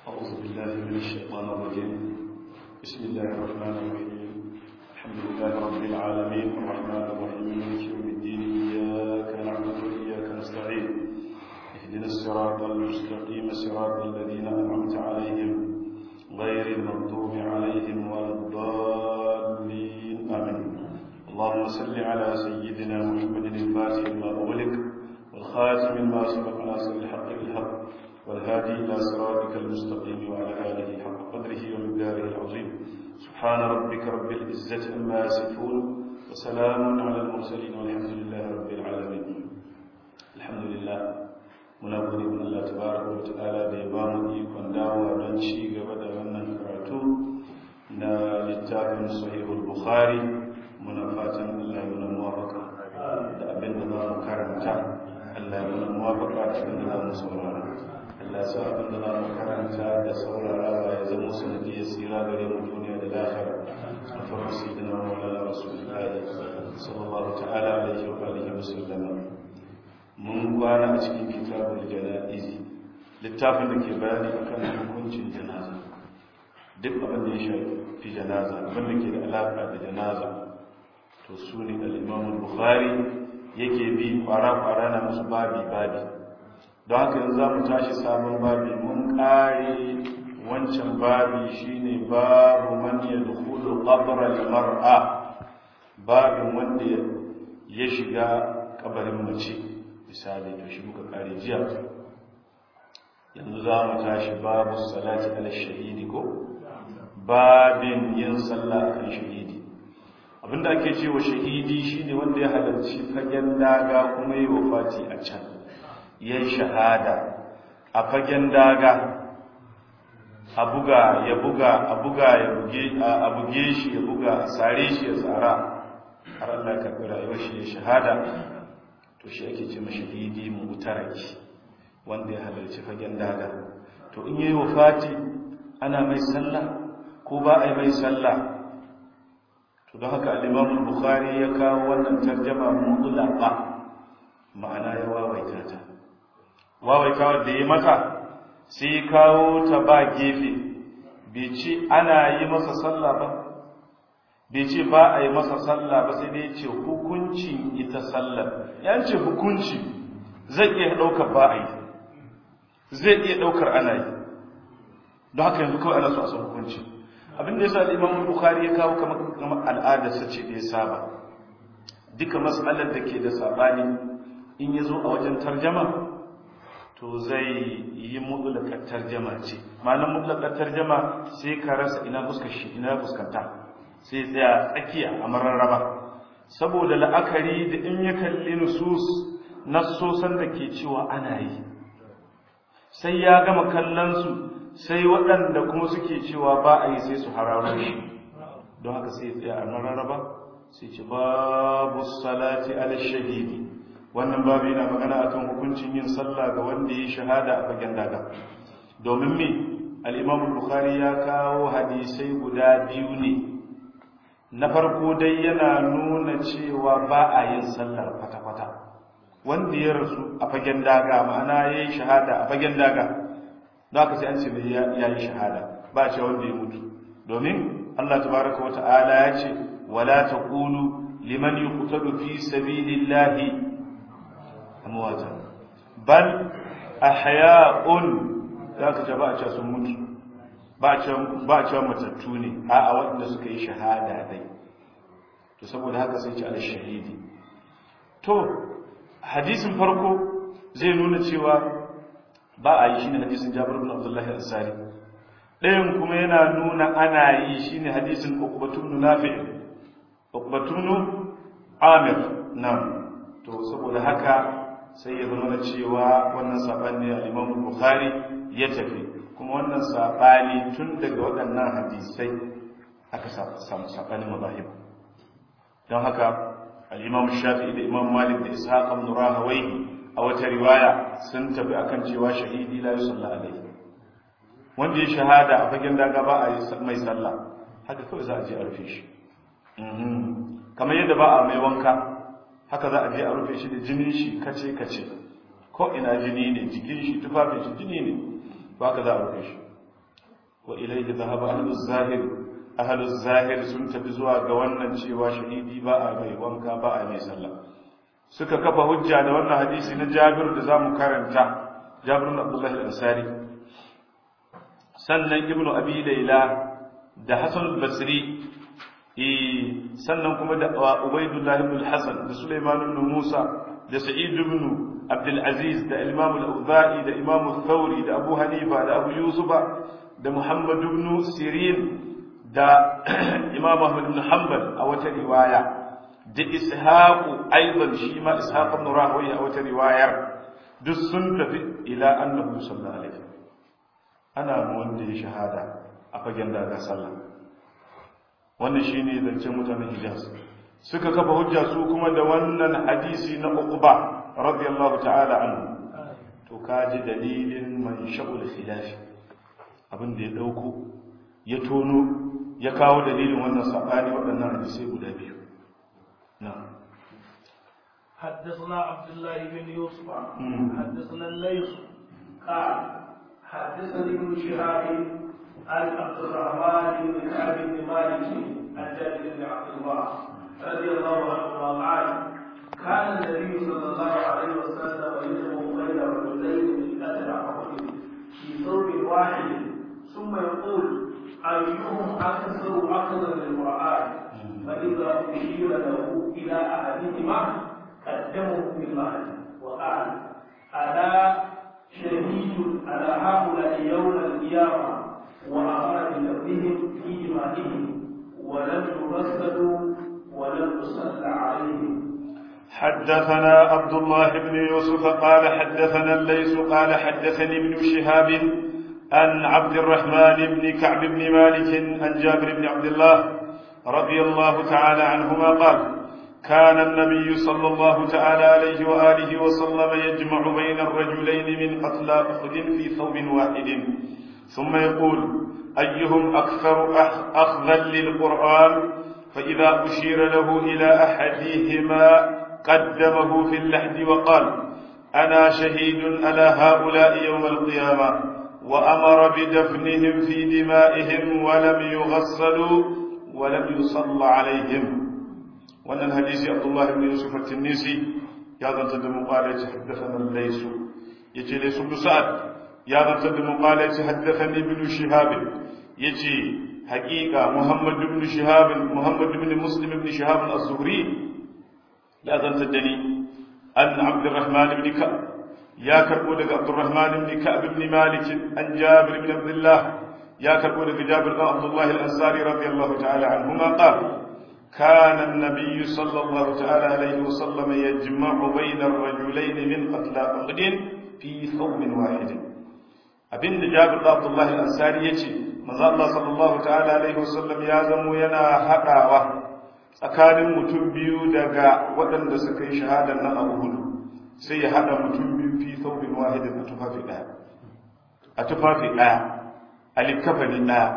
أعوذ بالله من الشيطان الرجيم بسم الله الرحمن الرحيم الحمد لله رب العالمين الرحمن الرحيم مالك يوم الدين إياك نعبد وإياك نستعين اهدنا الصراط المستقيم صراط الذين أنعمت عليهم غير المغضوب عليهم ولا الضالين آمين اللهم صل على سيدنا محمد الفاتح لما أغلق والخاتم لما سبق ناصر الحق بالحق والهادي إلى صراطك المستقيم وعلى آله حق قدره ومقداره العظيم سبحان ربك رب العزة أما يصفون وسلام على المرسلين والحمد لله رب العالمين الحمد لله muna gode wa Allah tabaraka wa ta'ala da ya bamu ikon dawowa don ci gaba da wannan karatu na littafin sahihul bukhari muna fatan Allah ya nuna muwafaka da abin da za mu karanta Allah ya nuna muwafaka da abin da za mu saurara Allah ya sa abin da za mu karanta da saurarawa ya zama sanadiyar tsira gare mu duniya da lahira a farko sayyidina maulana rasulullahi sallallahu ta'ala alaihi wa alihi wa sallam mun kwana a cikin kitabul janaizi littafin da ke bayani akan hukuncin janaza duk abin da ya shafi janaza abin da ke da alaka da janaza to su ne al-imam bukhari yake bi kwara-kwara na musu babi-babi don haka yanzu za mu tashi sabon babi mun kare wancan babi shine babu man yadkhulu qabra al-mar'a babin wanda ya shiga kabarin mace misali to shi muka kare jiya yanzu za mu tashi babu salati ala shahidi ko babin yin sallah kan shahidi abinda ake cewa shahidi shine wanda ya halarci fagen daga kuma yi wafati a can yayin shahada a fagen daga a buga ya buga a buga ya buge a buge shi ya buga a sare shi ya tsara har Allah ya karbi rayuwar shi ya shahada to shi ake ce mashahidi mutaraki wanda ya halarci fagen daga to in yayi wafati ana mai sallah ko ba a yi mai sallah to don haka al-Imam bukhari ya kawo wannan tarjuma mutlaqa ma'ana ya wawaita ta wawaita da ya mata sai kawo ta ba gefe bai ce ana yi masa sallah ba bai ce ba a yi masa sallah ba sai dai ce hukuncin ita sallar yan ce hukunci zai iya ɗaukar ba a yi zai iya ɗaukar ana yi don haka yanzu kawai ana so a san hukunci abin da ya sa imam bukhari ya kawo kamar al'adarsa ce da ya saba duka matsalar da ke da sabani in ya zo a wajen tarjama to zai yi mutlakar tarjama ce ma'anar mutlakar tarjama sai ka rasa ina fuskar shi ina fuskanta sai tsaya tsakiya a mararraba saboda la'akari da in ya kalli nusus nassosan da ke cewa ana yi sai ya gama kallonsu sai waɗanda kuma suke cewa ba a yi sai su hararo shi don haka sai tsaya a mararraba sai ce babu salati ala shahidi wannan babu yana magana akan hukuncin yin sallah ga wanda ya shahada a fagen daga domin me al-imam bukhari ya kawo hadisai guda biyu ne na farko dai yana nuna cewa ba a yin sallar kwata-kwata wanda ya rasu a fagen daga ma'ana ya yi shahada a fagen daga za ka sai an ce ya yi shahada ba a ce wanda ya mutu domin allah tabaraka wa ta'ala ya ce wala ta kulu liman yi kutadu fi sabilillahi amwata bal ahya'un za ka ce ba a ce sun mutu ba a cewa matattu ne a a waɗanda suka yi shahada dai to saboda haka sai ce al-shahidi to hadisin farko zai nuna cewa ba a yi shine hadisin Jabir bin Abdullah al-Ansari ɗayan kuma yana nuna ana yi shine hadisin Uqbatu bin Nafi' Uqbatu bin Amir nan to saboda haka sai ya zama cewa wannan sabani al-Imam Bukhari ya tafi kuma wannan saɓani tun daga waɗannan hadisai aka samu saɓanin mazahib don haka al'imam shafi'i da imam malik da ishaq ibn rahawai a wata riwaya sun tafi akan cewa shahidi la yusalla alaihi wanda ya shahada a fagen daga ba a yi mai sallah haka kawai za a je a rufe shi kamar yadda ba a mai wanka haka za a je a rufe shi da jinin shi kace kace ko ina jini ne jikin shi tufafin shi jini ne ba ka za a rufe shi wa ilayhi dhahaba ahlus zahir ahlus zahir sun tafi zuwa ga wannan cewa shahidi ba a mai wanka ba a mai sallah suka kafa hujja da wannan hadisi na Jabir da zamu karanta Jabir bin Abdullah al-Ansari sannan Ibn Abi Layla da Hasan al-Basri eh sannan kuma da Ubaydullah ibn al-Hasan da Sulaiman ibn Musa da Sa'id ibn Abdul Aziz da Imam al-Auza'i da Imam al-Thawri da Abu Hanifa da Abu Yusuf da Muhammad ibn Sirin da Imam Ahmad ibn Hanbal a wata riwaya da ishaqu aidan shi ma ishaq ibn rahoyi a wata riwayar duk sun tafi ila annahu sallallahu alaihi ana mu wanda ya shahada a fagen daga sallah wannan shine zancen mutanen Hijaz suka kafa hujja su kuma da wannan hadisi na Uqba radiyallahu ta'ala anhu to kaji dalilin man sha'ul khilaf abin da ya dauko ya tono ya kawo dalilin wannan sabani waɗannan hadisai guda biyu نعم حدثنا عبد الله بن يوسف حدثنا الليث قال حدثني ابن شهاب عن عبد الرحمن بن كعب بن مالك عن جابر بن عبد الله رضي الله عنهما قال كان النبي صلى الله عليه وسلم يجمع بين رجلين من اثر عقل في ثوب واحد ثم يقول ايهم اكثر اخذا للقران فإذا أشير له إلى أحدهما قدمه بالله وقال ألا شهيد على هؤلاء يوم القيامة وأمر بذبهم في دمائهم ولم يغسلوا ولم يصلى عليهم حدثنا عبد الله بن يوسف قال حدثنا الليث قال حدثني ابن شهاب عن عبد الرحمن بن كعب بن مالك عن جابر بن عبد الله رضي الله تعالى عنهما قال كان النبي صلى الله تعالى عليه وآله وسلم يجمع بين الرجلين من قتلى أحد في ثوب واحد ثم يقول أيهم أكثر أخذا للقرآن فإذا أشير له إلى أحدهما قدمه في اللحد وقال أنا شهيد على هؤلاء يوم القيامة وأمر بدفنهم في دمائهم ولم يغسلوا ولم يصلى عليهم وأن الحديث عبد الله بن يوسف التنيسي يا ذا تدم قال حدثنا الليث يجي ليس بن سعد يا ذا تدم قال حدثني ابن شهاب يجي حقيقة محمد بن شهاب محمد بن مسلم بن شهاب الزهري يا ذا تدني أن عبد الرحمن بن كعب يا كربو عبد الرحمن بن كعب بن مالك عن جابر بن عبد الله يا كربون في جابر بن عبد الله الأنصاري رضي الله تعالى عنهما قال كان النبي صلى الله تعالى عليه وسلم يجمع بين الرجلين من قتلى أحد في ثوب واحد abin da Jabir da Abdullah al-Ansari yace manzo Allah sallallahu ta'ala alaihi wasallam ya zamo yana hadawa tsakanin mutum biyu daga waɗanda suka yi shahadar nan Abu Hud sai ya hada mutum biyu fi thawbin wahidin a tufafi daya a tufafi daya alikafani ɗaya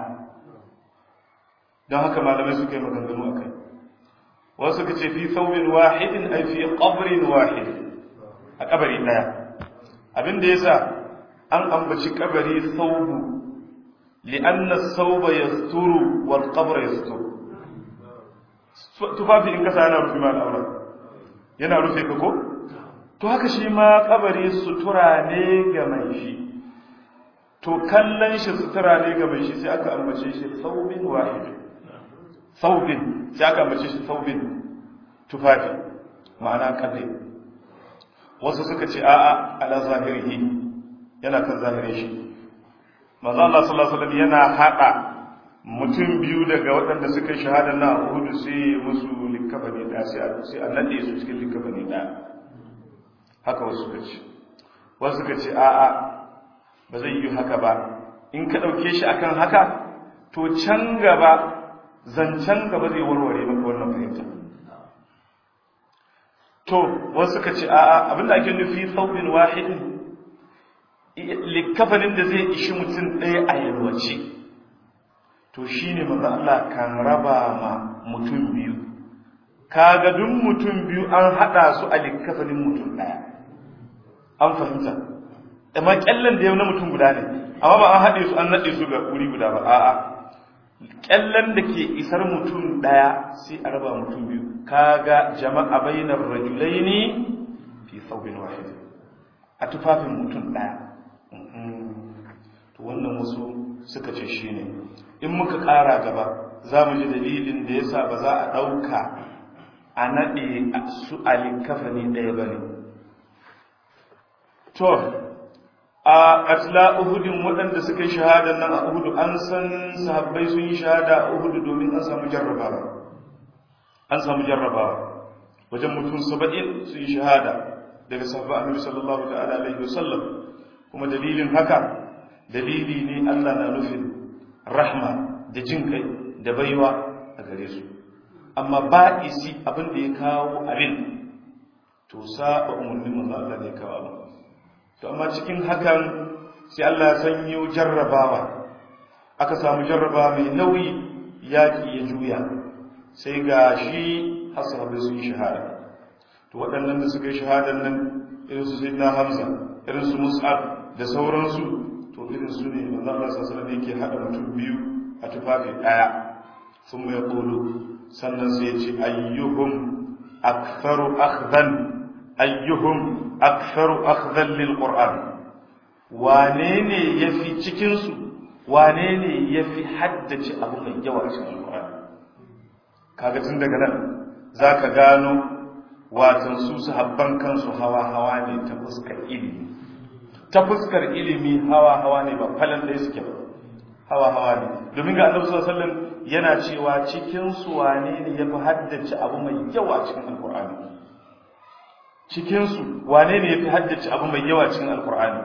don haka malamai suka yi maganganu a kai wasu suka ce fi saurin wahidin ai fi ƙabrin wahidin a ƙabari ɗaya abin da ya sa an ambaci ƙabari saubu li'anna sauba ya sturu wal ƙabra ya sturu tufafi in kasa yana rufe ma al'aura yana rufe ka ko to haka shi ma ƙabari sutura ne ga mai shi to kallon shi sutura ne ga mai shi sai aka ambace shi saubin wahid saubin sai aka ambace shi saubin tufafi ma'ana kalle wasu suka ce a'a ala zahirihi yana kan zahirin shi manzo Allah sallallahu alaihi wasallam yana hada mutum biyu daga waɗanda suka yi shahada na Uhud sai musu likafani da sai sai annabi su cikin likafani da haka wasu suka ce wasu suka ce a'a ba zai yi haka ba in ka ɗauke shi akan haka to can gaba zancen gaba zai warware maka wannan fahimta to wasu ka ce a'a abinda ake nufi saubin wahidin likafanin da zai ishi mutum ɗaya a yalwace to shine manzo Allah kan raba ma mutum biyu kaga duk mutum biyu an hada su a likafanin mutum ɗaya an fahimta amma kyallen da ya na mutum guda ne amma ba an haɗe su an naɗe su ga wuri guda ba a'a kyallen da ke isar mutum ɗaya sai a raba mutum biyu kaga jama'a bainar rajulaini fi thawbin wahid a tufafin mutum ɗaya to wannan wasu suka ce shine in muka ƙara gaba za mu ji dalilin da yasa ba za a ɗauka a naɗe su alikafani ɗaya ba ne to a atla uhudin waɗanda suka yi shahada nan a uhudu an san sahabbai sun yi shahada a uhudu domin an samu jarrabawa an samu jarrabawa wajen mutum saba'in sun yi shahada daga sahabba annabi sallallahu ta'ala alaihi wasallam kuma dalilin haka dalili ne Allah na nufin rahma da jin kai da baiwa a gare su amma ba isi abin da ya kawo abin to saba umarnin manzo Allah ne kawo abin to amma cikin hakan sai Allah ya sanyo jarrabawa aka samu jarraba mai nauyi yaki ya juya sai ga shi hasabai sun yi shahada to waɗannan da suka yi shahadan nan irin su sayyidina Hamza irin su Mus'ab da sauransu to irin su ne manzo Allah sallallahu alaihi yake hada mutum biyu a tufafi daya sun mai qulu sannan sai ya ce ayyuhum aktharu akhdan ayyuhum aktharu akhdan lil qur'an wane ne yafi cikin su wane ne yafi haddace abu mai yawa cikin qur'ani kaga tun daga nan zaka gano watan su sahabban kansu hawa hawa ne ta fuskar ilimi ta fuskar ilimi hawa hawa ne ba falan da suke ba hawa hawa ne domin ga annabi sallallahu alaihi wasallam yana cewa cikin su wane ne yafi haddace abu mai yawa cikin alqur'ani cikin su wane ne yafi haddace abu mai yawa cikin alqur'ani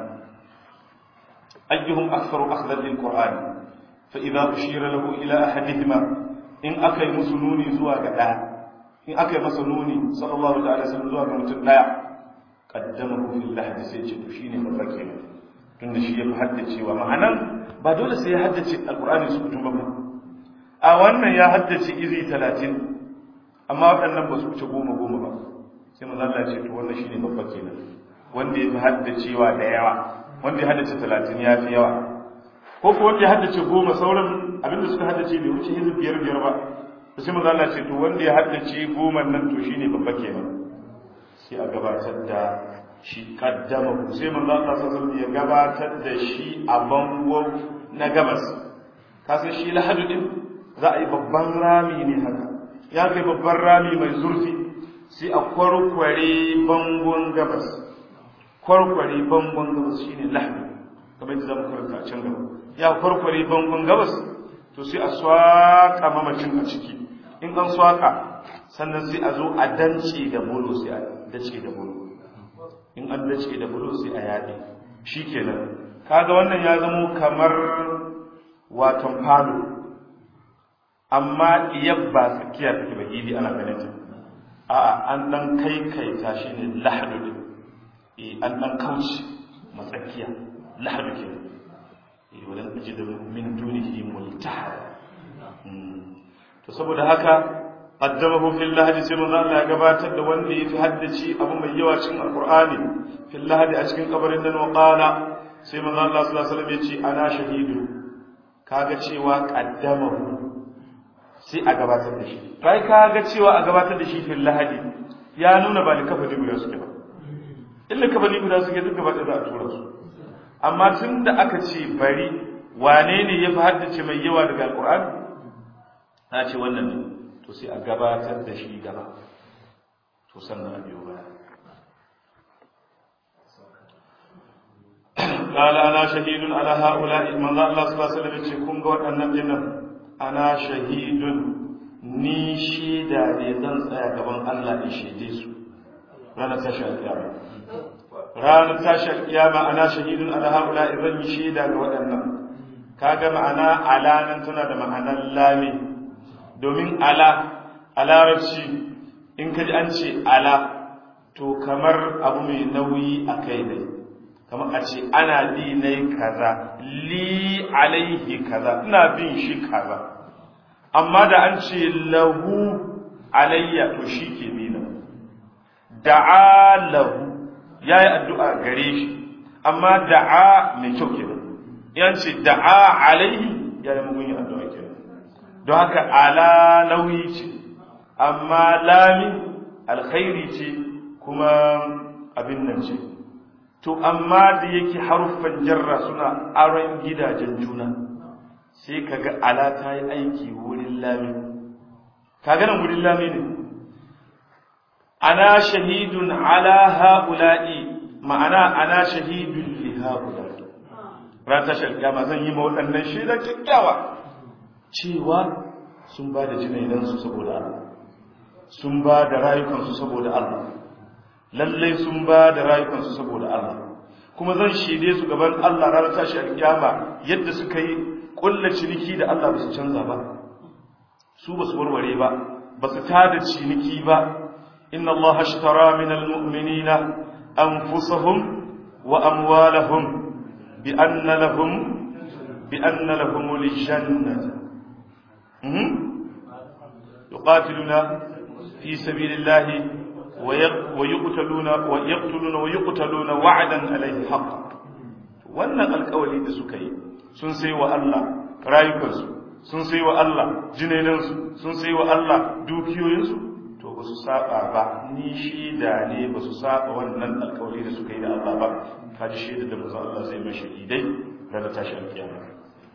ayyuhum aktharu akhdan lil qur'ani fa idza ushira lahu ila ahadihima in akai musu nuni zuwa ga daya in akai masa nuni sallallahu ta'ala sallam zuwa ga mutum daya qaddamahu fil lahd sai ce to shine babba kenan tunda shi ya fi haddacewa ma'anan ba dole sai ya haddace alqur'ani su mutum ba a wannan ya haddace izi 30 amma waɗannan ba su wuce goma goma ba sai manzo Allah ce to wannan shine babba kenan wanda ya fi haddacewa da yawa wanda ya haddace 30 ya fi yawa ko ko wanda ya haddace goma sauran abinda suka haddace bai wuce izi biyar biyar ba sai manzo Allah ce to wanda ya haddace goma nan to shine babba kenan sai a gabatar da shi kaddama sai manzo Allah sallallahu ya gabatar da shi a bango na gabas kasan shi lahadu din za a yi babban rami ne haka ya kai babban rami mai zurfi sai a kwarkware bangon gabas kwarkware bangon gabas shine lahadu kamar yadda zamu karanta a can gaba ya kwarkware bangon gabas to sai a swaka mamacin a ciki in an swaka sannan sai a zo a dance da bolo sai a dace da bolo in an dace da bulu sai a yaɗe shi kenan kaga wannan ya zamo kamar waton falo amma iyab ba tsakiya take ba idi ana ganin ta a'a an dan kai kai ta shine lahadu din eh an dan kauce matsakiya lahadu kenan eh walan ajid min dunihi multahada to saboda haka qaddamahu fil lahdi sai manzo Allah ya gabatar da wanda yafi haddace abu mai yawa cikin alqur'ani fil lahdi a cikin kabarin nan wa qala sai manzo Allah sallallahu alaihi wasallam ya ce ana shahidu kaga cewa qaddamahu sai a gabatar da shi kai kaga cewa a gabatar da shi fil lahdi ya nuna ba likafani guda suke ba in likafani guda suke duk gaba da za a tura su amma tunda aka ce bari wane ne yafi haddace mai yawa daga alqur'ani na ce wannan ne to sai a gabatar da shi gaba to sannan a biyo baya قال انا شهيد على هؤلاء من الله صلى الله عليه وسلم kun ga waɗannan dinnan ana shahidun ni shaida ne zan tsaya gaban Allah in shaide su ranar tashi alƙiyama ranar tashi alƙiyama ana shahidun ala haula zan yi shaida ga waɗannan kaga ma'ana ala nan tana da ma'anar lami domin ala a larabci in ka ji an ce ala to kamar abu mai nauyi a kai ne kamar a ce ana bi ne kaza li alaihi kaza ina bin shi kaza amma da an ce lahu alayya to shi ke bi na da'a lahu ya yi addu'a gare shi amma da'a mai kyau kenan yan ce da'a alaihi ya yi mugun yin addu'a kenan don haka ala nauyi ce amma lami alkhairi ce kuma abin nan ce to amma da yake haruffan jarra suna aron gidajen juna sai kaga ala ta yi aiki wurin lami kaga nan wurin lami ne ana shahidun ala ha'ula'i ma'ana ana shahidun li ha'ula'i ran tashar kiyama zan yi ma waɗannan shaidar kyakkyawa cewa sun ba da jinaidansu saboda Allah sun ba da rayukansu saboda Allah lallai sun ba da rayukansu saboda Allah kuma zan shaide su gaban Allah ranar tashi alkiyama yadda suka yi kulla ciniki da Allah ba su canza ba su ba su warware ba ba su tada ciniki ba inna Allah ashtara min almu'minina anfusahum wa amwalahum bi anna lahum bi anna lahum al-jannah yuqatiluna fi sabilillahi ويقتلون ويقتلون ويقتلون وعدا عليه حقا wannan alkawali da suka yi sun sai wa Allah rayukansu sun sai wa Allah jinenansu sun sai wa Allah dukiyoyinsu to ba su saba ba ni shida ne ba su saba wannan alkawali da suka yi da Allah ba kaji shaida da manzo Allah zai mai shahidai ranar tashi alkiyama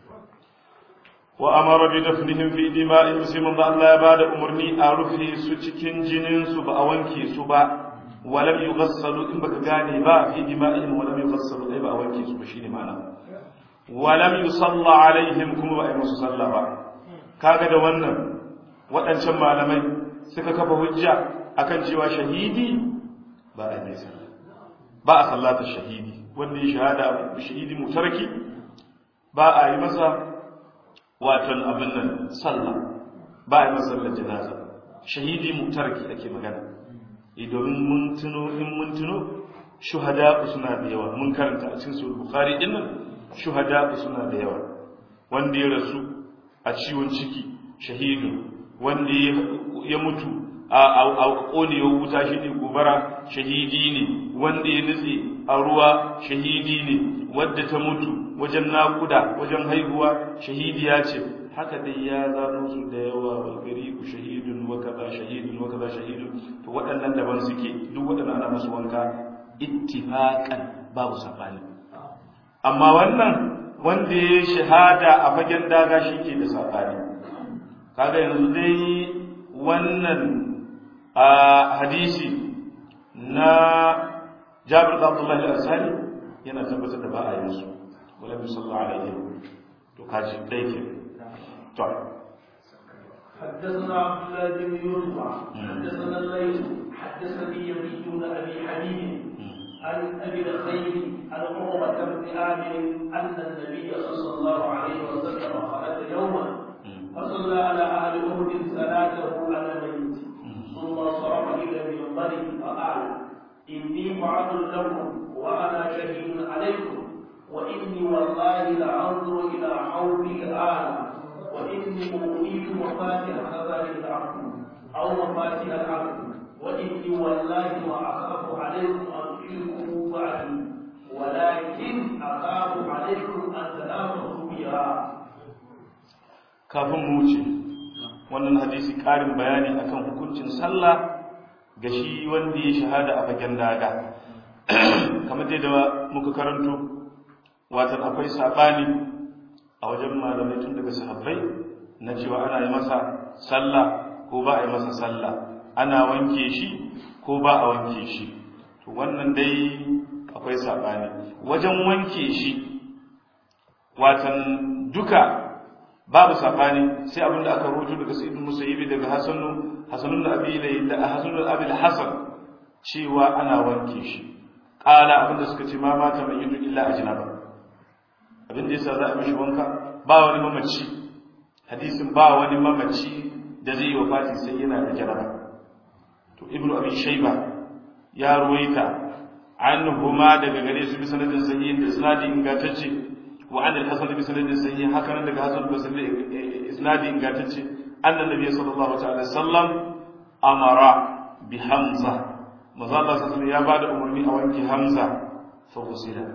wa amara bi dafnihim fi dima'in muslimin da Allah ya bada umarni a rufe su cikin jinin su ba a wanke su ba walam yughassalu in baka gane ba fi dima'in walam yughassalu ai ba a wanke su ba shine ma'ana walam yusalla alaihim kuma ba a yi musu sallah ba kaga da wannan waɗancan malamai suka kafa hujja akan cewa shahidi ba a yi sallah ba a sallata shahidi wanda ya shahada shahidi mutarki ba a yi masa watan abin nan sallah ba a yi masallar janaza shahidi mutarki ake magana domin mun tuno in mun tuno shuhada suna da yawa mun karanta a cikin sahih bukhari din nan shuhada suna da yawa wanda ya rasu a ciwon ciki shahidu wanda ya mutu a konewar wuta shi ne gobara shahidi ne wanda ya nutse a ruwa shahidi ne wadda ta mutu wajen naƙuda wajen haihuwa shahidiya ce haka dai ya zano su da yawa wa gari ku shahidun wa kaza shahidun wa kaza shahidun to waɗannan daban suke duk waɗannan ana musu wanka ittifaqan babu sabani amma wannan wanda ya shahada a fagen daga shi ke da sabani kaga yanzu dai wannan a hadisi na Jabir da Abdullahi al-Ansari yana tabbatar da ba a yi musu wala bi sallallahu alaihi to kaji dai ke to حدثنا عبد الله بن يوسف حدثنا الليث حدثني يزيد بن ابي حبيب عن ابي الخير عن عروه بن عامر ان النبي صلى الله عليه وسلم خرج يوما فصلى على اهل احد صلاته على الميت ثم صرف الى المنبر فقال اني فعلت لكم وانا شهيد عليكم واني والله لانظر الى حوضي الان واني اؤتيت مفاتيح خزائن العبد او مفاتيح العبد واني والله واخاف عليكم ان تشركوا بعدي ولكن اخاف عليكم ان تنافسوا بها kafin mu wuce wannan hadisi ƙarin bayani akan hukuncin sallah ga shi wanda ya shahada a fagen daga kamar dai da muka karanto watan akwai saɓani a wajen malamai tun daga sahabbai na cewa ana yi masa sallah ko ba a yi masa sallah ana wanke shi ko ba a wanke shi to wannan dai akwai saɓani wajen wanke shi watan duka babu sabani sai abin da aka rubuto daga sa'id musayyibi daga hasanu hasanun da abi da hasanun abi hasan cewa ana wanke shi qala abin da suka ce ma mata mai yidu illa ajnaba abin da yasa za a mishi wanka ba wani mamaci hadisin ba wani mamaci da zai yi wafati sai yana da jaraba to ibnu abi shayba ya ruwaita anhuma daga gare su bi sanadin sahihin da isnadin ingantacce وعن الحسن بسند صحيح هكذا daga Hasan بسند isnadi ingantacce annan nabi sallallahu ta'ala sallam amara bi hamza maza Allah sallallahu ya bada umarni a wanke hamza fa gusila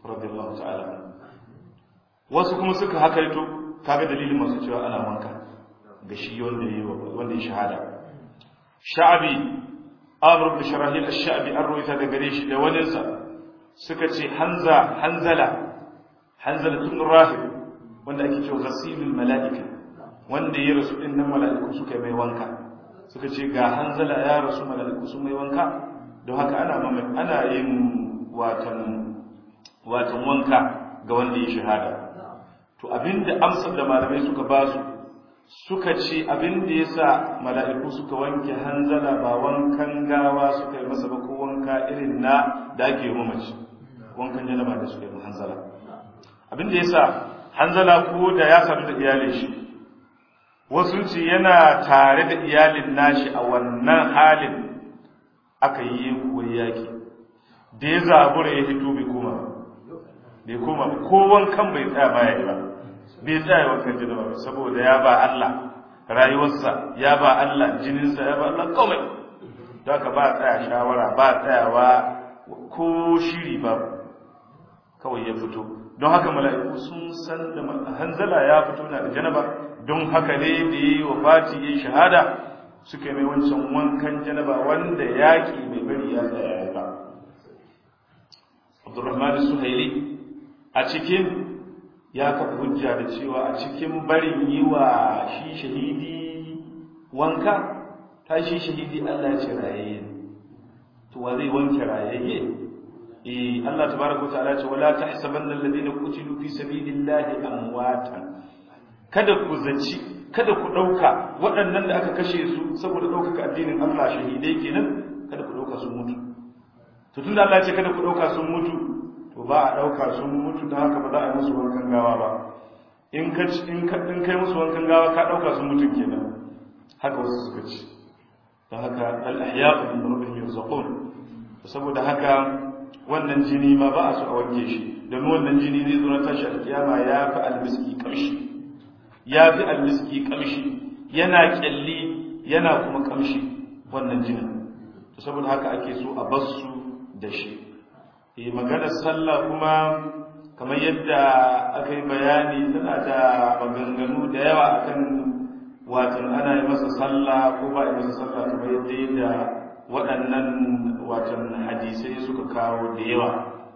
radiyallahu ta'ala wasu kuma suka hakaito kaga dalilin masu cewa ana wanka ga shi wanda ya wanda ya shahada sha'abi amr ibn sharahil ash-sha'bi an ruwaita da gare shi da waninsa suka ce hanza hanzala hanzala tun rahib wanda ake cewa ghasilul mala'ika wanda ya rasu din nan mala'iku suka mai wanka suka ce ga hanzala ya rasu mala'iku sun mai wanka don haka ana ana yin watan watan wanka ga wanda ya shahada to abinda amsar da malamai suka ba su suka ce abinda yasa mala'iku suka wanke hanzala ba wankan gawa suka yi masa ba ko wanka irin na da ake yi mamaci wankan janaba da suka yi hanzala abinda yasa hanzala ko da ya sadu da iyalin shi wasu ce yana tare da iyalin nashi a wannan halin aka yi kuwa yaki da ya zabura ya hito bai koma bai koma ko wankan bai tsaya baya yi ba bai tsaya wankan jini ba saboda ya ba Allah rayuwarsa ya ba Allah jininsa ya ba Allah komai don haka ba tsaya shawara ba tsayawa ko shiri ba kawai ya fito don haka mala'iku sun san da hanzala ya fito na da janaba don haka ne da yi wa fati ya shahada suka mai wancan wankan janaba wanda yaƙi mai bari ya tsaya ya ba abdurrahman suhaili a cikin ya kafa hujja da cewa a cikin barin yi wa shi shahidi wanka ta shi shahidi Allah ce rayayye to wa zai wanke rayayye eh Allah tabaraka ta'ala ce wala tahsabanna alladhina qutilu fi sabilillahi amwatan kada ku zaci kada ku dauka waɗannan da aka kashe su saboda ɗaukaka addinin Allah shahidai kenan kada ku dauka sun mutu to tunda Allah ya ce kada ku dauka sun mutu to ba a dauka sun mutu da haka ba za a yi musu wankan gawa ba in ka in ka in kai musu wankan gawa ka dauka sun mutu kenan haka wasu suka ce don haka al ahya'u min rabbihim yurzaqun saboda haka wannan jini ma ba a so a wanke shi domin wannan jini zai zo na tashi alkiyama ya fi almiski kamshi ya fi almiski kamshi yana kyalli yana kuma kamshi wannan jinin to saboda haka ake so a bar su da shi eh maganar sallah kuma kamar yadda aka yi bayani tana da maganganu da yawa akan watan ana yi masa sallah ko ba yi masa sallah kamar yadda yadda waɗannan watan hadisai suka kawo da yawa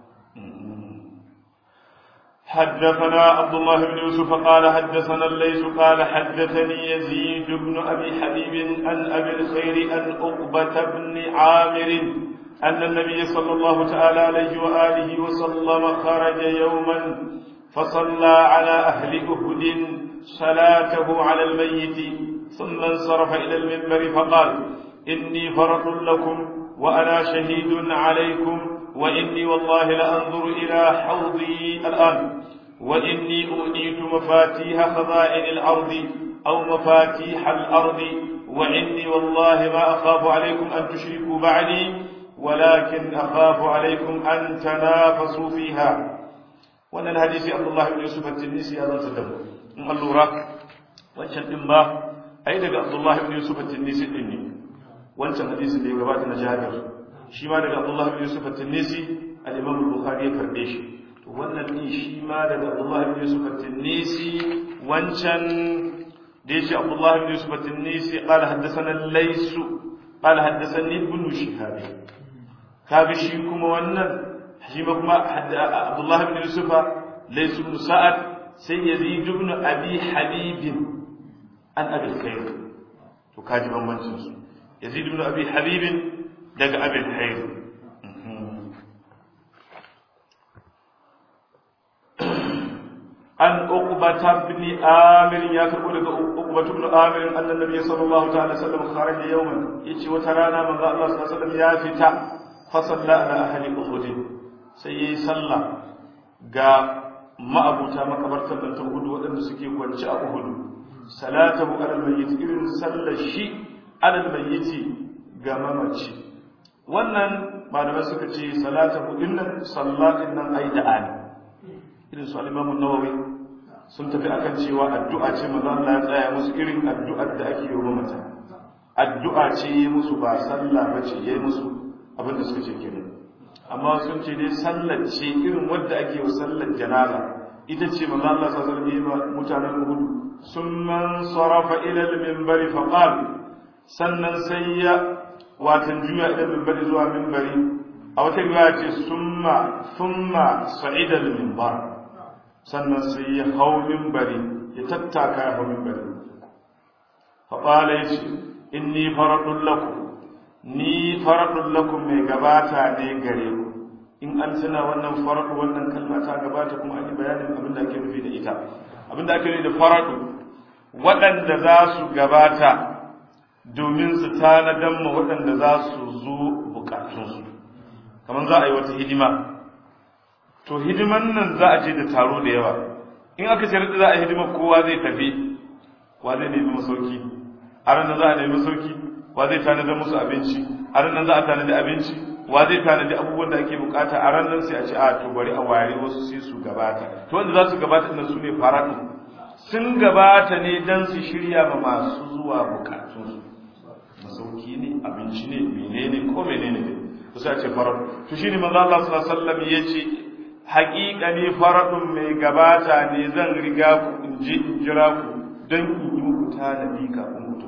حدثنا عبد الله بن يوسف قال حدثنا الليث قال حدثني يزيد بن ابي حبيب عن ابي الخير عن عقبه بن عامر ان النبي صلى الله تعالى عليه واله وسلم خرج يوما فصلى على اهل اهد صلاته على الميت ثم انصرف الى المنبر فقال اني فرط لكم وانا شهيد عليكم وإني والله لأنظر إلى حوضي الآن وإني أؤتيت مفاتيح خزائن الأرض أو مفاتيح الأرض وإني والله ما أخاف عليكم أن تشركوا بعدي ولكن أخاف عليكم أن تنافسوا فيها وأن الحديث عبد الله بن يوسف التنيسي هذا تدم اللورة wancan din ba ai daga Abdullah ibn Yusuf at-Tinisi din ne wancan hadisin da ya gabata na Jabir shi ma daga Abdullah ibn Yusuf at-Tinisi al-Imam al-Bukhari ya karbe shi to wannan din shi ma daga Abdullah ibn Yusuf at-Tinisi wancan da yace Abdullah ibn Yusuf at-Tinisi qala haddathana al-Lays qala haddathani ibn Shihab kaga shi kuma wannan shi ma kuma Abdullah ibn Yusuf Lays ibn Sa'ad sai Yazid ibn Abi Habib an Abi Khair to kaji bambancin su Yazid ibn Abi Habib daga abin hairu an uqbata ibn amir ya karbo daga uqbata ibn amir annan nabi sallallahu ta'ala sallam kharaja yawman yace wata rana manzo Allah sallallahu alaihi wasallam ya fita fa salla ala ahli uhud sai yayi sallah ga ma'abuta makabartar da ta hudu waɗanda suke kwance a uhud salatahu ala al-mayyit irin sallar shi ala al-mayyit ga mamaci wannan malamai suka ce salatahu dinnan sallatin nan ai da'a ne irin su al-Imam an-Nawawi sun tafi akan cewa addu'a ce manzo Allah ya tsaya musu irin addu'ar da ake yi wa mata addu'a ce yi musu ba sallah bace yayi musu abinda suka ce kenan amma sun ce dai sallar ce irin wadda ake wa sallar janaza ita ce manzo Allah sallallahu alaihi wasallam mutanen Uhud summan sarafa ila al-minbar fa qala sannan sai ya watan juya ila minbari zuwa minbari a wata riwaya ce summa summa sa'ida al-minbar sannan sai ya hau minbari ya tattaka ya hau minbari fa qala yace inni faradun lakum ni faradun lakum mai gabata ne gare ku in an tuna wannan faradu wannan kalma ta gabata kuma an yi bayanin abin da ake nufi da ita abin da ake nufi da faradu waɗanda za su gabata domin su tanadan ma waɗanda za su zo bukatunsu kamar za a yi wata hidima to hidiman nan za a je da taro da yawa in aka ce za a hidima kowa zai tafi wa zai nemi masauki a ranar za a nemi masauki wa zai tanadar musu abinci a ranar za a tanadi abinci wa zai tanadi abubuwan da ake bukata a ranar sai a ce a to bari a ware wasu sai su gabata to wanda za su gabata ɗin su ne faradu sun gabata ne don su shirya ma masu zuwa bukatunsu masauki ne abinci ne menene ko menene ne to sai a ce faradu to shine manzo Allah sallallahu alaihi wasallam yace haƙiƙa ne faradun mai gabata ne zan riga ku in je in jira ku don in yi muku tanadi kafin mutum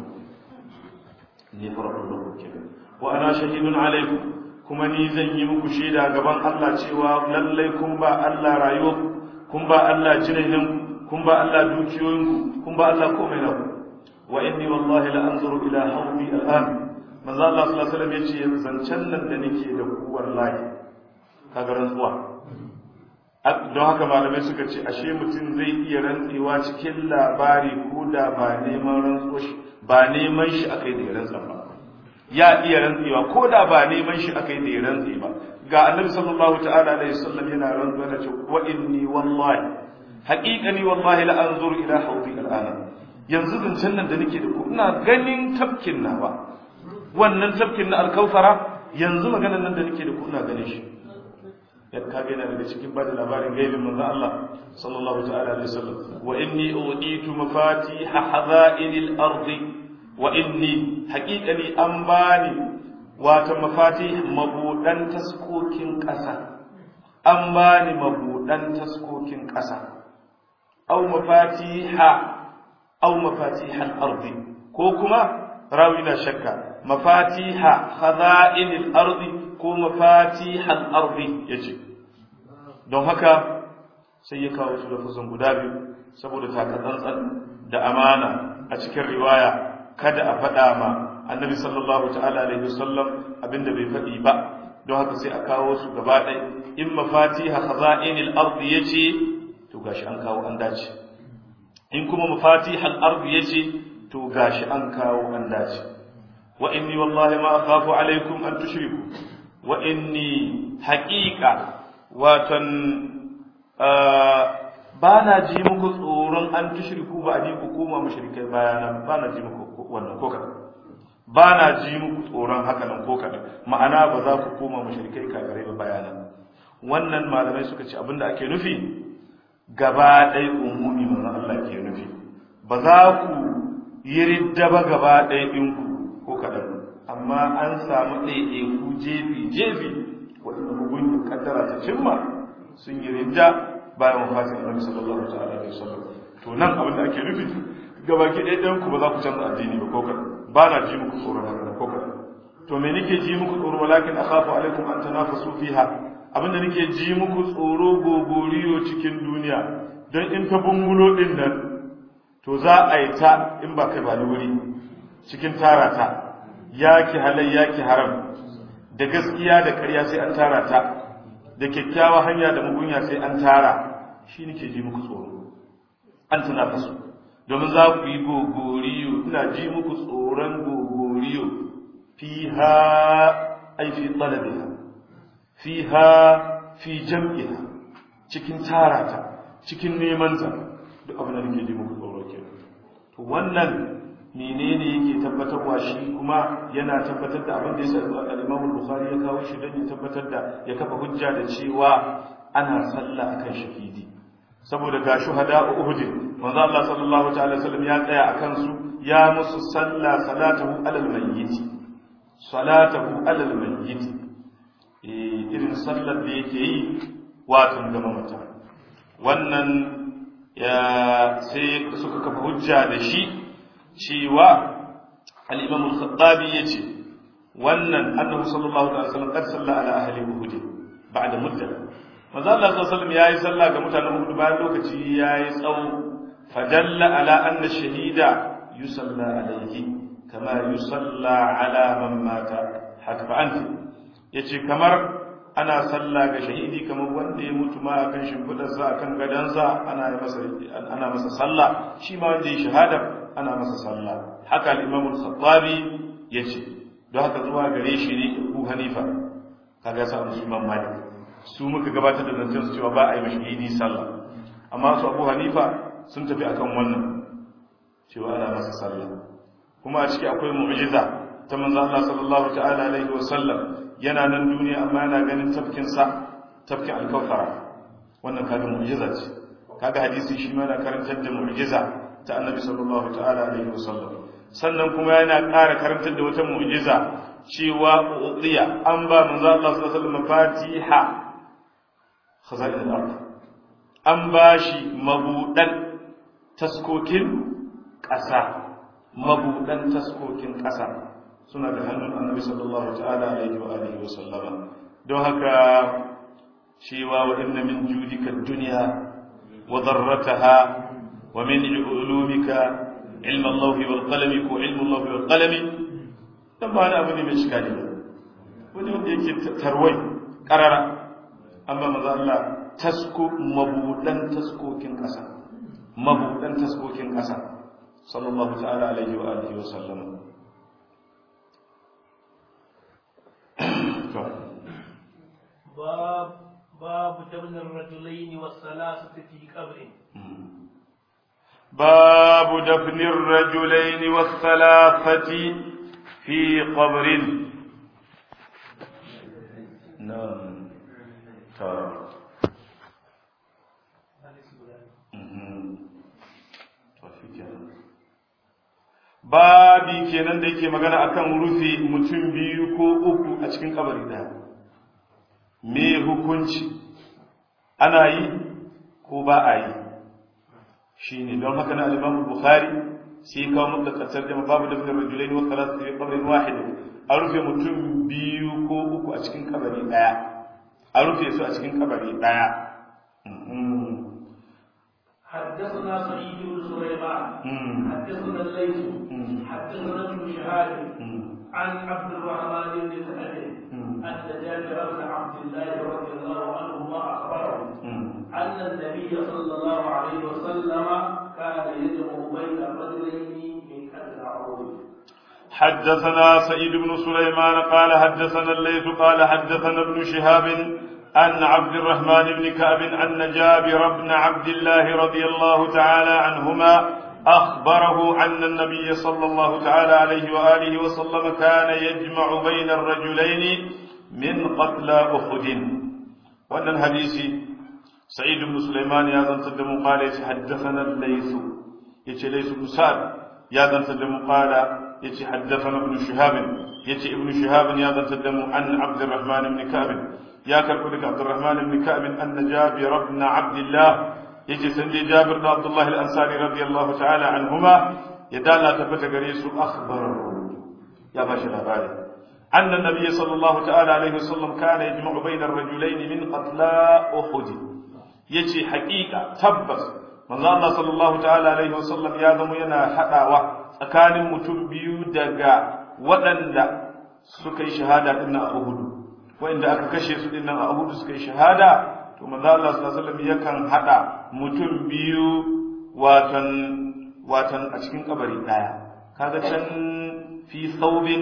ne faradun da kuke wa ana shahidun alaikum kuma ni zan yi muku shaida gaban Allah cewa lallai kun ba Allah rayuwa kun ba Allah jinin kun ba Allah dukiyoyin kun ba Allah komai na wa inni wallahi la anzuru ila hawmi al'an manzo Allah sallallahu alaihi wasallam yace zancen nan da nake da ku wallahi kaga rantsuwa don haka malamai suka ce ashe mutum zai iya rantsewa cikin labari ko da ba neman rantsuwa ba neman shi akai da ya rantsa ba ya iya rantsewa ko da ba neman shi akai da ya rantse ba ga annabi sallallahu ta'ala alaihi wasallam yana rantsuwa da ce wa inni wallahi haqiqani wallahi la anzuru ila hawdi al'ana yanzu zancen nan da nake da ku ina ganin tafkin nawa wannan tafkin na alkausara yanzu maganar nan da nake da ku ina ganin shi ya kage yana daga cikin bada labarin gaibin manzo Allah sallallahu ta'ala alaihi wasallam wa inni uditu mafatiha hazainil ardi wa inni haqiqani an bani wata mafatih mabudan taskokin ƙasa an bani mabudan taskokin ƙasa aw mafatiha aw mafatihal ardi ko kuma rawi na shakka mafatiha khaza'inil ardi ko mafatihal ardi yace don haka sai ya kawo su lafazan guda biyu saboda takatsantsan da amana a cikin riwaya kada a faɗa ma annabi sallallahu ta'ala alaihi wasallam abinda bai faɗi ba don haka sai a kawo su gaba ɗaya in mafatiha khaza'inil ardi yace to gashi an kawo an dace in kuma mafatihal ardi yace to gashi an kawo an dace wa inni wallahi ma akhafu alaikum an tushriku wa inni haqiqa watan ba na ji muku tsoron an tushriku ba a ni ku koma mushrikai bayana ba na ji muku wannan ko kadan ba na ji muku tsoron haka nan ko kadan ma'ana ba za ku koma mushrikai kagare ba bayana wannan malamai suka ce abinda ake nufi gaba ɗaya umumi manzon Allah ke nufi ba za ku yi ridda ba gaba ɗaya ɗinku ko kaɗan amma an samu ɗaiɗaiku jefi jefi waɗanda mugun kaddara ta cimma sun yi ridda bayan wafatin annabi sallallahu ta'ala alaihi wasallam to nan abin da ake nufi gaba ki ɗaya ɗayan ku ba za ku canza addini ba ko kaɗan ba na ji muku tsoron haka ko kaɗan to me nake ji muku tsoro walakin akhafu alaikum an tanafasu fiha abinda nake ji muku tsoro gogoriyo cikin duniya don in ta bungulo din nan to za a yi ta in ba kai ba ni wuri cikin tara ta yaki halai yaki haram da gaskiya da ƙarya sai an tara ta da kyakkyawa hanya da mugunya sai an tara shi nake ji muku tsoro an tana fasu domin za ku yi gogoriyo ina ji muku tsoron gogoriyo fiha ai fi talabiha fiha fi jam'iha cikin tarata cikin neman ta duk abin da nake ji muku tsoro ke to wannan menene yake tabbatarwa shi kuma yana tabbatar da abin da ya sa al-Imam al-Bukhari ya kawo shi don ya tabbatar da ya kafa hujja da cewa ana sallah akan shahidi saboda ga shuhada Uhud manzo Allah sallallahu ta'ala wasallam ya tsaya akan su ya musu sallah salatahu alal mayyit salatahu alal mayyit irin sallar da yake yi watan ga mamata wannan ya sai suka kafa hujja da shi cewa al-imam al-khattabi yace wannan annabi sallallahu alaihi wasallam qad salla ala ahli uhud ba'da mudda manzo Allah sallallahu alaihi wasallam yayi sallah ga mutanen uhud bayan lokaci yayi tsawo fadalla ala anna shahida yusalla alayhi kama yusalla ala man mata haka anti yace kamar ana sallah ga shahidi kamar wanda ya mutu ma akan shimfidarsa akan gadansa ana masa ana masa sallah shi ma wanda ya shahada ana masa sallah haka al-imam al-khattabi yace don haka zuwa gare shi ne Abu Hanifa kaga sa Imam Malik su muka gabatar da zancen su cewa ba a yi mashahidi sallah amma su Abu Hanifa sun tafi akan wannan cewa ana masa sallah kuma a ciki akwai mu'jiza ta manzo Allah sallallahu ta'ala alaihi wa sallam yana nan duniya amma yana ganin tafkin sa tafkin alkawthara wannan kaga mu'jiza ce kaga hadisi shi ma yana karantar da mu'jiza ta annabi sallallahu ta'ala alaihi wa sallam sannan kuma yana ƙara karantar da wata mu'jiza cewa udiya an ba manzo Allah sallallahu alaihi wa sallam fatiha khaza'in al-ard an bashi mabudan taskokin ƙasa mabudan taskokin ƙasa suna da hannun annabi sallallahu ta'ala alaihi wa alihi wa sallama don haka cewa wa inna min judika dunya wa dharrataha wa min ulumika ilm Allah wal qalam ko ilm Allah wal qalam dan ba abu ne mai shikali ba wani wanda yake tarwai karara amma maza Allah tasko mabudan taskokin ƙasa mabudan taskokin ƙasa sallallahu ta'ala alaihi wa alihi wa sallama باب باب دفن الرجلين والثلاثة في قبر باب دفن الرجلين والثلاثة في قبر نعم تمام babi kenan da yake magana akan rufe mutum biyu ko uku a cikin kabari daya me hukunci ana yi ko ba a yi shine don haka na al-Imam Bukhari sai kawo mutlaqatar da babu da fitar rajulaini wa thalathati fi qabrin wahid a rufe mutum biyu ko uku a cikin kabari daya a rufe su a cikin kabari daya حدثنا سعيد بن سليمان حدثنا الليث حدثنا ابن شهاب عن عبد الرحمن بن سعد ان جابر بن عبد الله رضي الله عنهما اخبره ان النبي صلى الله عليه وسلم كان يجمع بين الرجلين من كسر عروضه حدثنا سعيد بن سليمان قال حدثنا الليث قال حدثنا ابن شهاب عن عبد الرحمن بن كعب أن جابر بن عبد الله رضي الله تعالى عنهما أخبره أن النبي صلى الله تعالى عليه وآله وسلم كان يجمع بين الرجلين من قتلى أحد وأن الحديث سعيد بن سليمان يا ذن تدم قال حدثنا الليث يتي ليث بن سعد يا ذن تدم قال يتي حدثنا ابن شهاب يتي ابن شهاب يا ذن تدم عن عبد الرحمن بن كعب يا كربلك عبد الرحمن بن كعب أن جابر بن عبد الله يجي سندي جابر بن عبد الله الأنصاري رضي الله تعالى عنهما يدال تفت قريس أخبر يا باشا الأباري أن النبي صلى الله تعالى عليه وسلم كان يجمع بين الرجلين من قتلى أحد يجي حقيقة تبس من الله صلى الله تعالى عليه وسلم يا ذم ينا حداوة أكان متنبيو دقا ودن سكي شهادة إن أهد wanda aka kashe su dinnan a Uhud suka yi shahada to manzo Allah sallallahu alaihi wasallam yakan hada mutum biyu watan watan a cikin kabari daya kaga can fi thawbin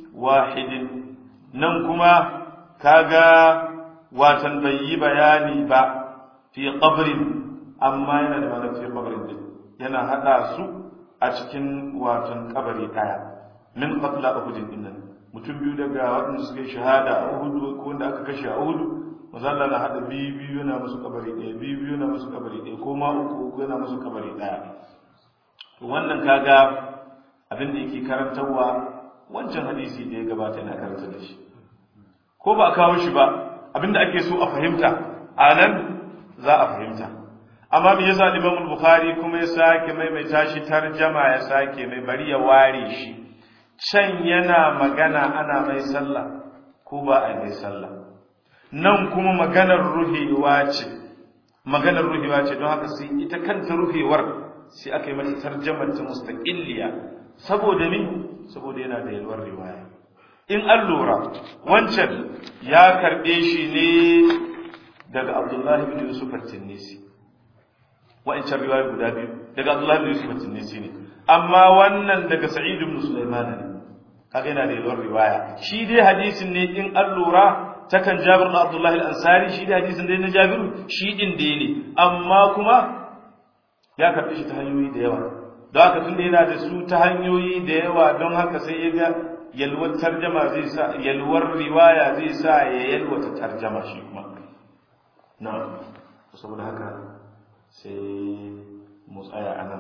wahidin nan kuma kaga watan bai yi bayani ba fi qabrin amma yana da ma'anar fi qabrin din yana hada su a cikin watan kabari daya min qatla uhudin dinnan mutum biyu daga waɗanda suka yi shahada a Uhudu ko wanda aka kashe a Uhudu mazalla na haɗa biyu biyu yana musu kabari ɗaya biyu biyu yana musu kabari ɗaya ko ma uku uku yana musu kabari ɗaya to wannan kaga abin da yake karantarwa wancan hadisi da ya gabata yana karanta da shi ko ba a kawo shi ba abinda ake so a fahimta a nan za a fahimta amma me yasa Imam Bukhari kuma ya sake maimaita shi tarjama ya sake mai bari ya ware shi can yana magana ana mai sallah ko ba a mai sallah nan kuma maganar ruhewa ce maganar ruhewa ce don haka sai ita kanta ruhewar sai aka yi mata tarjamar ta mustaqilliya saboda ni saboda yana da yalwar riwaya in an lura wancan ya karbe shi ne daga Abdullahi bin Yusuf at-Tinnisi wa'ancan riwaya guda biyu daga Abdullahi bin Yusuf at-Tinnisi ne amma wannan daga Sa'id ibn Sulaiman ne kaga yana da yalwar riwaya shi dai hadisin ne in an lura takan Jabir da Abdullah al-Ansari shi dai hadisin dai na Jabiru shi din dai ne amma kuma ya karbi shi ta hanyoyi da yawa don haka tunda yana da su ta hanyoyi da yawa don haka sai ya ga yalwar tarjama zai sa yalwar riwaya zai sa ya yalwata tarjama shi kuma na'am saboda haka sai mu tsaya anan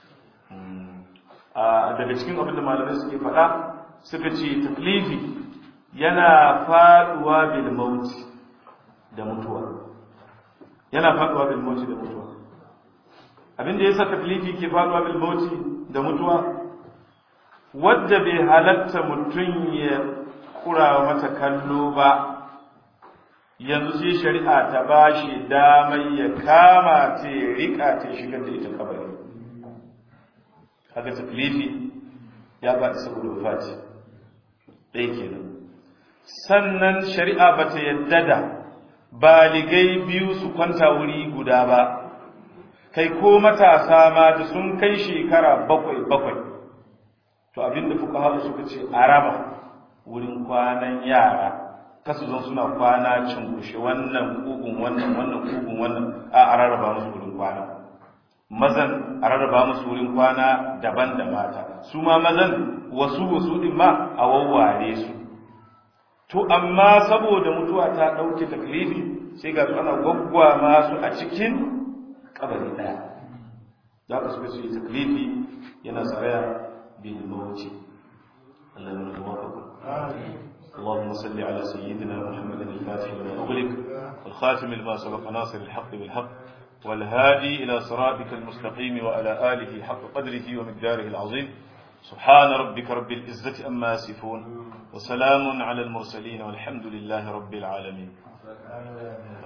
daga cikin abin da malamai suke faɗa suka ce taklifi yana faduwa bil mauti da mutuwa yana faduwa bil mauti da mutuwa abinda yasa taklifi ke faduwa bil mauti da mutuwa wadda bai halatta mutum ya kurawa mata kallo ba yanzu sai shari'a ta bashi damar ya kama ta ya rika ta shigar da ita kabari haka taklifi ya faɗi saboda wafati ɗaya kenan sannan shari'a ba ta yadda da baligai biyu su kwanta wuri guda ba kai ko matasa ma da sun kai shekara bakwai bakwai to abinda fuka haɗu suka ce a raba wurin kwanan yara kasu zan suna kwana cinkushe wannan kugun wannan wannan kugun wannan a rarraba musu wurin kwana mazan a rarraba musu wurin kwana daban da mata su ma mazan wasu wasu din ma a wawware su to amma saboda mutuwa ta ɗauke taklifi sai ga su ana gwaggwa masu a cikin kabari ɗaya za ka suka ce taklifi yana tsaraya bil mawuce Allah ya nuna mawafaka اللهم صل على سيدنا محمد الفاتح لما أغلق والخاتم لما سبق ناصر الحق بالحق والهادي إلى صراطك المستقيم وعلى آله حق قدره ومقداره العظيم سبحان ربك رب العزة أما يصفون وسلام على المرسلين والحمد لله رب العالمين